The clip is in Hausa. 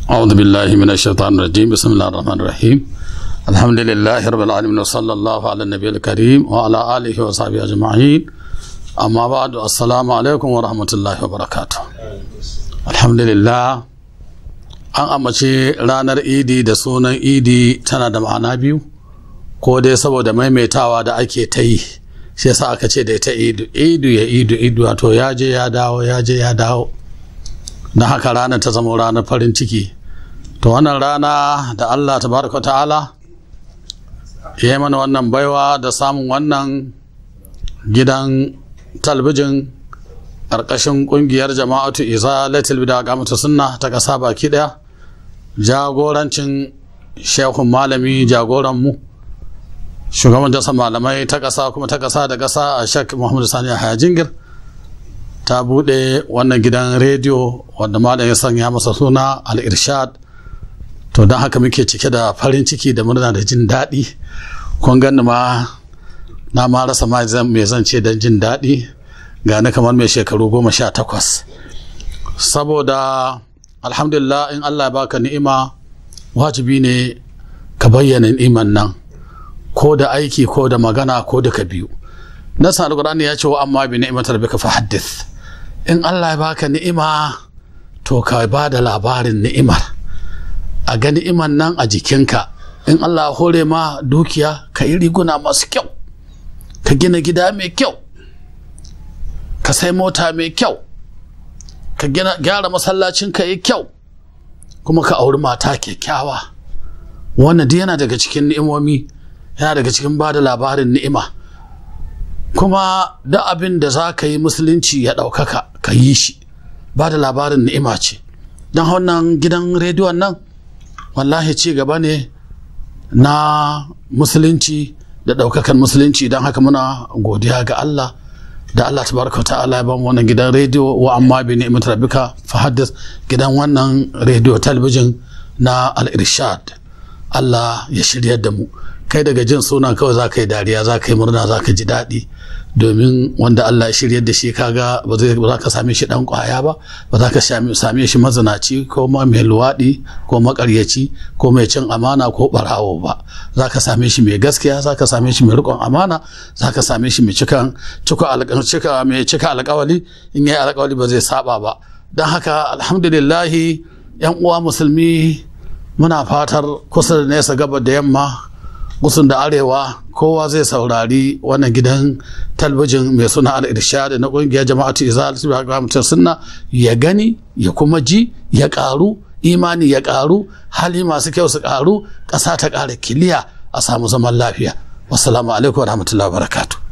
أعوذ بالله من الشيطان الرجيم بسم الله الرحمن الرحيم الحمد لله رب العالمين وصلى الله على النبي الكريم وعلى آله وصحبه أجمعين أما بعد السلام عليكم ورحمة الله وبركاته الحمد لله an amince ranar idi da sunan idi tana da ma'ana biyu ko dai saboda maimaitawa da ake ta yi shi yasa aka ce da ita idu idu ya idu idu wato ya je ya dawo ya je ya dawo na haka ranar ta zama ranar farin ciki to wannan rana da allah tabaraka ta'ala ya yi mana wannan baiwa da samun wannan gidan talbijin ƙarƙashin ƙungiyar jama'atu izalatul bida ga mutu sunna ta ƙasa baki ɗaya jagorancin shehun malami jagoranmu shugaban dasa malamai ta ƙasa kuma ta ƙasa da ƙasa a shek muhammadu sani a jingir ta buɗe wannan gidan rediyo wanda malam ya sanya masa suna al-irshad to don haka muke cike da farin ciki da murna da jin daɗi kun gani ma na ma rasa ma me zan ce don jin daɗi ga ni kamar mai shekaru goma sha takwas saboda alhamdulillah in allah ya baka ni'ima wajibi ne ka bayyana ni'iman nan ko da aiki ko da magana ko da ka biyu nasa alkur'ani ya ce wa amma bi ni'matar bika fa haddith in allah ya baka ni'ima to ka ba da labarin ni'imar a ga ni'iman nan a jikinka in allah ya hore ma dukiya ka yi riguna masu kyau ka gina gida mai kyau ka sai mota mai kyau ka gyara masallacin ka yi kyau kuma ka auri mata kyakkyawa wannan duk yana daga cikin ni'imomi yana daga cikin ba da labarin ni'ima kuma da abin da za ka yi musulunci ya ɗaukaka ka yi shi ba da labarin ni'ima ce don wannan gidan rediyon nan wallahi ci gaba ne na musulunci da ɗaukakan musulunci don haka muna godiya ga Allah da Allah tabaraka wa ta'ala ya bamu wannan gidan rediyo wa amma bi ni'mat rabbika fa haddith gidan wannan rediyo talabijin na al-irshad Allah ya shiryar da mu kai daga jin suna kawai za ka yi dariya za ka yi murna za ka ji daɗi domin wanda Allah ya shiryar da shi kaga ba za ka same shi ɗan ƙwaya ba ba za ka same shi mazinaci ko ma mai luwaɗi ko maƙaryaci ko mai cin amana ko ɓarawo ba za ka same shi mai gaskiya za ka same shi mai riƙon amana za ka same shi mai cikan mai cika alƙawali in yi alƙawali ba zai saba ba don haka alhamdulillahi yan uwa musulmi muna fatar kusa da nesa gaba da yamma gusun da arewa kowa zai saurari wannan gidan talbijin mai suna al-irshad na kungiyar jama'atu izalatu bi mutum sunna ya gani ya kuma ji ya karu imani ya karu hali masu kyau su karu ƙasa ta ƙara kiliya a samu zaman lafiya wassalamu alaikum wa rahmatullahi wa barakatuh